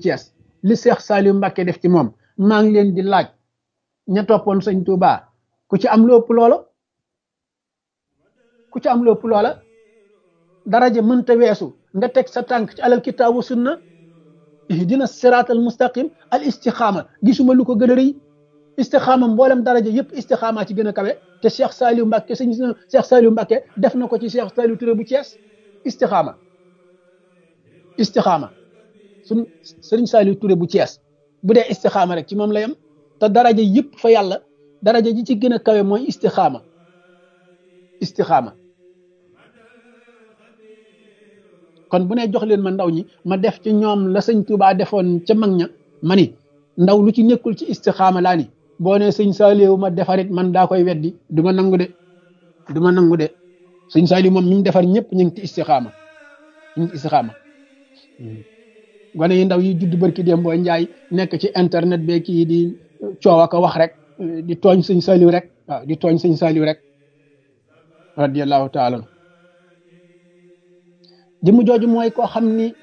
Thiès li Cheikh Saliou Mbacké def ci moom maa ngi leen di laaj ña toppoon sëñ Touba ku ci am lu ëpp loola ku ci am lu ëpp loola daraja mënta weesu nga teg sa tànk ci alal kitaabu sunna ihdina siraatal mustaqim al istixaama gisuma lu ko gën a rëy istixaama mboolem daraja yëpp istixaama ci gën a kawe te Cheikh Saliou Mbacké sëñ Cheikh Saliou Mbacké def na ko ci Cheikh Saliou Touré bu Thiès istixaama istixaama suñ sëriñ Saliou Touré bu Thiès bu dee istixaama rek ci moom la yem te daraja yëpp fa yàlla daraja ji ci gën a kawe mooy istixaama istixaama kon bu ne jox leen ma ndaw ñi ma def ci ñoom la sëñ Touba defoon ca mag ña ma ni ndaw lu ci nekkul ci istixaama laa ni boo ne sëñ Saliou ma defarit man daa koy weddi du ma nangu de du ma nangu de sëñ Saliou moom mi mu defar ñëpp ñu ngi ci istixaama ñu ngi ci istixaama gone yi ndaw yi judd barki dem boo njaay nekk ci internet be kii di coow ak wax rek di tooñ sëñ Saliou rek waaw di tooñ sëñ Saliou rek radiyallahu taala jëmm jooju mooy koo xam ni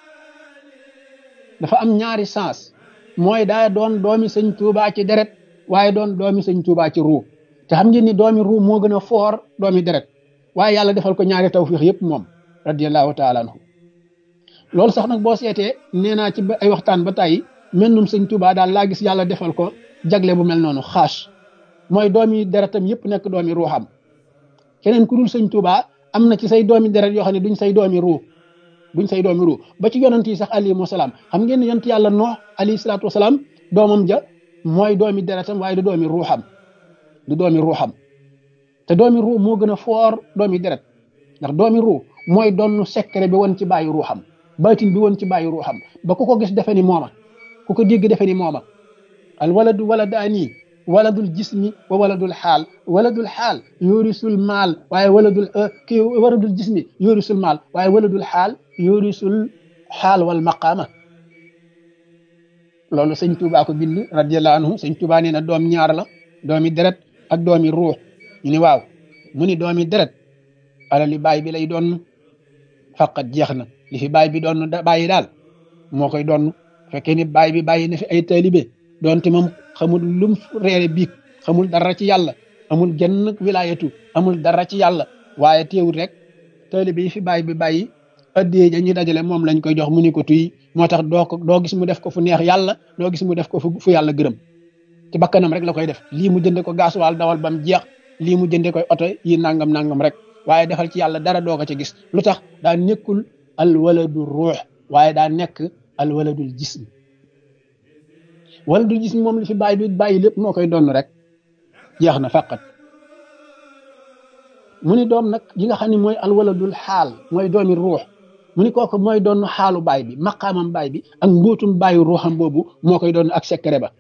dafa am ñaari sens mooy daa doon doomi sëñ Touba ci deret waaye doon doomi sëñ Touba ci ruu te xam ngeen ni doomi ruu moo gën a foor doomi deret waaye yàlla defal ko ñaari tawfiix yëpp moom radiyallahu taala anhu loolu sax nag boo seetee nee naa ci ay waxtaan ba tàyyi mennum sëñ Touba daal laa gis yàlla defal ko jagle bu mel noonu xaas mooy doomi deretam yëpp nekk doomi ruuxam keneen ku dul sëñ Touba am na ci say doomi deret yoo xam ne duñ say doomi ruu duñ say doomi ruu ba ci yonent yi sax alayhi salaam xam ngeen ne yonent yàlla Noox alayhi salaatu wasalaam doomam ja mooy doomi deretam waaye du doomi ruuxam du doomi ruuxam te doomi ruu moo gën a foor doomi deret ndax doomi ruu mooy doon secret bi woon ci bàyyi ruuxam baatin bi woon ci bàyyi ruuxam ba ku ko gis defe ni mooma ku ko dégg defe ni mooma al waladu waladaani waladul jismi wa waladul xaal waladul xaal yorisul maal waaye waladul kii waladul jismi yorisul maal waaye waladul xaal yorisul xaal wal maqaama loolu sëñ Tuubaa ko bind radiyallahu anhu sëñ Tuubaa nee na doom ñaar la doomi deret ak doomi ruux ñu ni waaw mu ni doomi deret alali baay bi lay doon faqat jeex na li fi baay bi doon bàyyi daal moo koy doon fekkee ni baay bi bàyyi na fi ay taalibe doonte moom xamul lum reere biig xamul dara ci yàlla amul genn wilaayatu amul dara ci yàlla waaye teewul rek taalibe yi fi baay bi bàyyi addee ja ñu dajale moom lañ koy jox mu ni ko tuy moo tax doo ko doo gis mu def ko fu neex yàlla doo gis mu def ko fu yàlla gërëm ci bakkanam rek la koy def lii mu jënde ko gaasuwaal dawal bam jeex lii mu jënde koy oto yi nangam nangam rek waaye defal ci yàlla dara doo ko ci gis lu tax daa nekkul al waladu ruux waaye daa nekk al waladul jism waladul jism moom li fi bàyyi bi bàyyi lépp moo koy donn rek jeex na faqat mu ni doom nag yi nga xam ne mooy al waladul xaal mooy doomi ruux mu ni kooku mooy doon xaalu baay bi maqaamam baay bi ak mbóotum baayu ruuxam boobu moo koy doon ak secret ba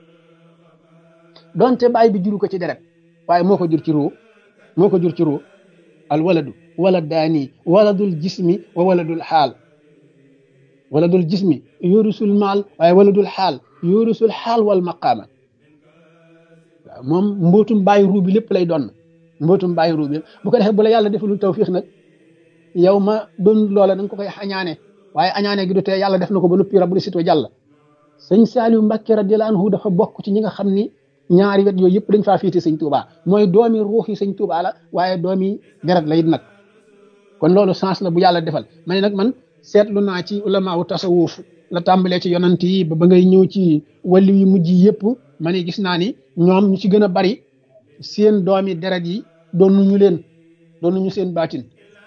donte baay bi juru ko ci deret waaye moo ko jur ci ruu moo ko jur ci ruu al waladu waladaani waladul jismi wa waladul xaal waladul jismi yorisul maal waaye waladul xaal yorisul xaal wal maqaama waaw moom mbootum bàyyi ruu bi lépp lay doon mbootum bàyyi ruu bi bu ko defee bu la yàlla defalul tawfiix nag yow ma doon loola da nga ko koy añaane waaye añaane gi du tee yàlla def na ko ba noppi rabbu sito jàll sëñ Saliou Mbacké radiyallahu anhu dafa bokk ci ñi nga xam ni ñaari wet yooyu yëpp dañ faa fiite sëñ Touba mooy doomi ruux yi sëñ Touba la waaye doomi deret la it nag kon loolu sens la bu yàlla defal ma ne nag man seetlu naa ci ulama wu tasawuf la tàmbalee ci yonant yi ba ba ngay ñëw ci wàllu yu mujj yëpp ma ne gis naa ni ñoom ñu ci gën a bari seen doomi deret yi doonuñu leen doonuñu seen baatin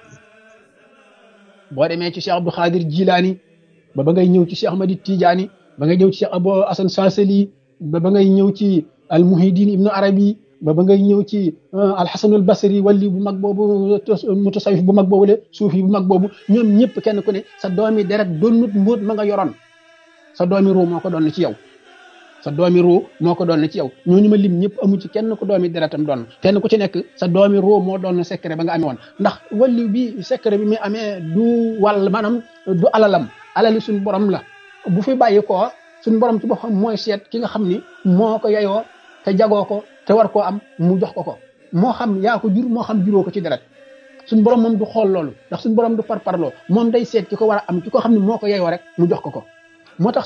boo demee ci Cheikh Abdou Khadir Jilaani ba ba ngay ñëw ci Cheikh Ahmadi Tijaani ba ngay ñëw ci Cheikh Abou Hasan Saasali ba ba ngay ñëw ci al Muhyiddin Ibnu Arabi ba ba ngay ñëw ci al Hasanul Basri wali bu mag boobu mutasawif bu mag boobu le suufi bu mag boobu ñoom ñëpp kenn ku ne sa doomi deret doonut mbóot ma nga yoroon sa doomi ruu moo ko doon ci yow sa doomi ruu moo ko doon ci yow ñooñu ma lim ñëpp amu ci kenn ku doomi deretam doon kenn ku ci nekk sa doomi ruu moo doon secret ba nga amee woon ndax wali bi secret bi mi amee du wàll maanaam du alalam alali suñ borom la bu fi bàyyi koo suñ borom ci boppam mooy seet ki nga xam ni moo ko yeyoo te jagoo ko te war koo am mu jox ko ko moo xam yaa ko jur moo xam juróo ko ci deret suñ borom moom du xool loolu ndax suñ borom du par parloo moom day seet ki ko war a am ki ko xam ne moo ko yeyoo rek mu jox ko ko moo tax